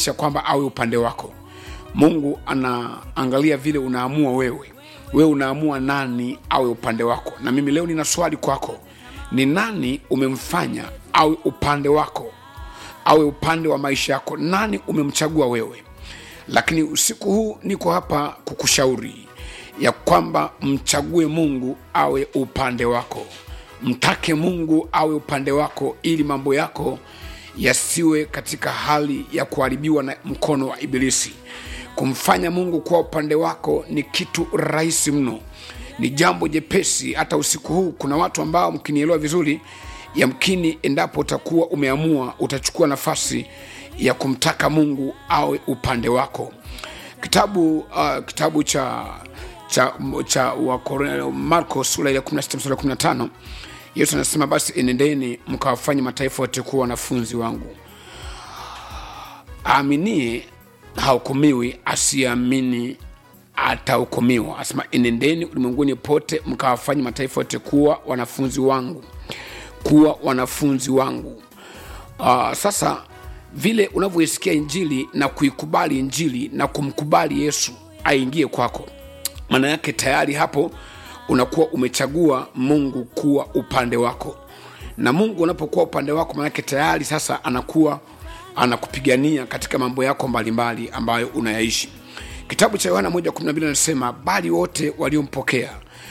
haijalishi ya kwamba awe upande wako mungu anaangalia vile unaamua wewe wewe unaamua nani awe upande wako na mimi leo nina swali kwako ni nani umemfanya awe upande wako awe upande wa maisha yako nani umemchagua wewe lakini usiku huu niko hapa kukushauri ya kwamba mchague mungu awe upande wako mtake mungu awe upande wako ili mambo yako yasiwe katika hali ya kuharibiwa na mkono wa ibilisi kumfanya mungu kuwa upande wako ni kitu rahisi mno ni jambo jepesi hata usiku huu kuna watu ambao mkinielewa vizuri yamkini endapo utakuwa umeamua utachukua nafasi ya kumtaka mungu awe upande wako kitabu uh, kitabu cha cha, cha Wakore- marko sura ya 16 mstari wa 15 yesu anasema basi enendeni mkawafanye mataifa yote kuwa wanafunzi wangu aaminie hahukumiwi asiyeamini atahukumiwa asema enendeni ulimwenguni pote mkawafanye mataifa yote kuwa wanafunzi wangu kuwa wanafunzi wangu uh, sasa vile unavyoisikia injili na kuikubali injili na kumkubali yesu aingie kwako maana yake tayari hapo unakuwa umechagua mungu kuwa upande wako na mungu unapokuwa upande wako maanake tayari sasa anakuwa anakupigania katika mambo yako mbalimbali ambayo unayaishi kitabu cha yohana 112 anasema bali wote waliompokea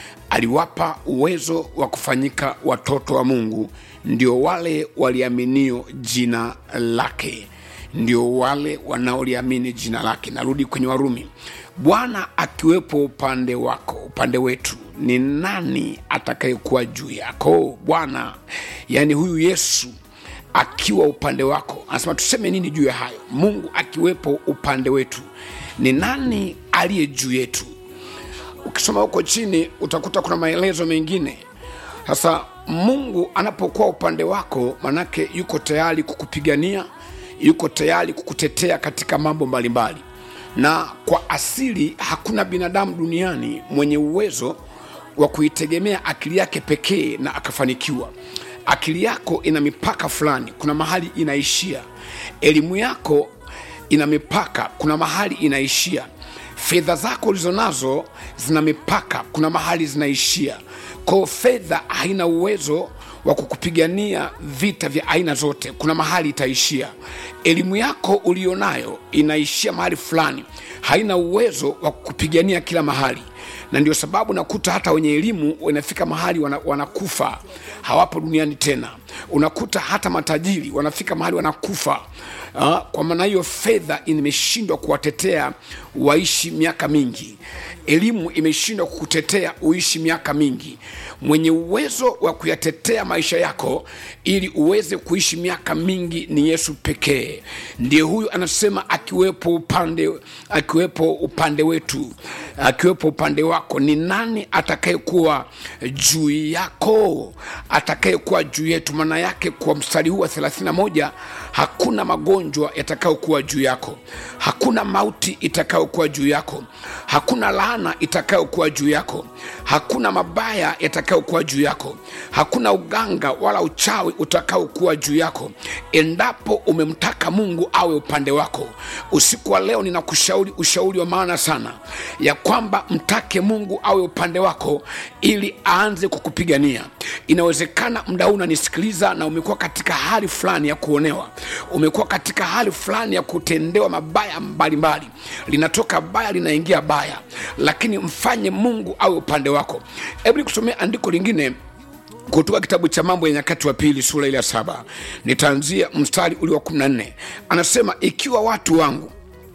aliwapa uwezo wa kufanyika watoto wa mungu ndio wale waliaminio jina lake ndio wale wanaoliamini jina lake narudi kwenye warumi bwana akiwepo upande wako upande wetu ni nani atakayekuwa juu yako bwana yaani huyu yesu akiwa upande wako anasema tuseme nini juu ya hayo mungu akiwepo upande wetu ni nani aliye juu yetu ukisoma huko chini utakuta kuna maelezo mengine sasa mungu anapokuwa upande wako manake yuko tayari kukupigania yuko tayari kukutetea katika mambo mbalimbali na kwa asili hakuna binadamu duniani mwenye uwezo wa kuitegemea akili yake pekee na akafanikiwa akili yako ina mipaka fulani kuna mahali inaishia elimu yako ina mipaka kuna mahali inaishia fedha zako ulizo nazo zina mipaka kuna mahali zinaishia kwao fedha haina uwezo wa kukupigania vita vya aina zote kuna mahali itaishia elimu yako ulionayo inaishia mahali fulani haina uwezo wa kukupigania kila mahali na ndio sababu nakuta hata wenye elimu wanafika mahali wana, wanakufa hawapo duniani tena unakuta hata matajiri wanafika mahali wanakufa uh, kwa maana hiyo fedha imeshindwa kuwatetea waishi miaka mingi elimu imeshindwa kukutetea uishi miaka mingi mwenye uwezo wa kuyatetea maisha yako ili uweze kuishi miaka mingi ni yesu pekee ndiye huyu anasema akiwepo upande akiwepo upande wetu akiwepo upande wako ni nani atakayekuwa juu yako atakayekuwa juu yetu maana yake kwa mstari huu wa 31 hakuna magonjwa yatakayokuwa juu yako hakuna mauti itakayokuwa juu yako hakuna laana itakayokuwa juu yako hakuna mabaya yatakayokuwa juu yako hakuna uganga wala uchawi utakaokuwa juu yako endapo umemtaka mungu awe upande wako usiku wa leo ninakushauri ushauri wa maana sana ya kwamba mtake mungu awe upande wako ili aanze kukupigania inawezekana mda huu unanisikiliza na umekuwa katika hali fulani ya kuonewa umekuwa katika hali fulani ya kutendewa mabaya mbalimbali linatoka baya linaingia baya lakini mfanye mungu awe upande wako hebu nikusomea andiko lingine kutoka kitabu cha mambo ya nyakati wa pili sura ile ya saba nitaanzia mstari ule wa 14 anasema ikiwa watu wangu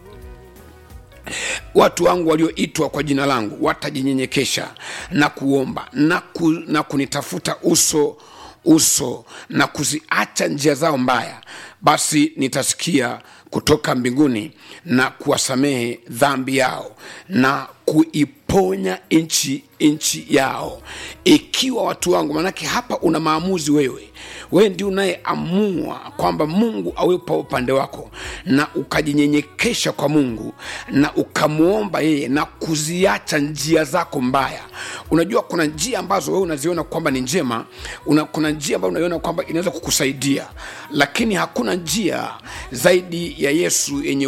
watu wangu walioitwa kwa jina langu watajinyenyekesha na kuomba na, ku, na kunitafuta uso uso na kuziacha njia zao mbaya basi nitasikia kutoka mbinguni na kuwasamehe dhambi yao na kuiponya nchi nchi yao ikiwa watu wangu maanake hapa una maamuzi wewe wewe ndio unayeamua kwamba mungu awepo upande wako na ukajinyenyekesha kwa mungu na ukamwomba yeye na kuziacha njia zako mbaya unajua kuna njia ambazo wewe unaziona kwamba ni njema una, kuna njia ambayo unaiona kwamba inaweza kukusaidia lakini hakuna njia zaidi ya yesu yenye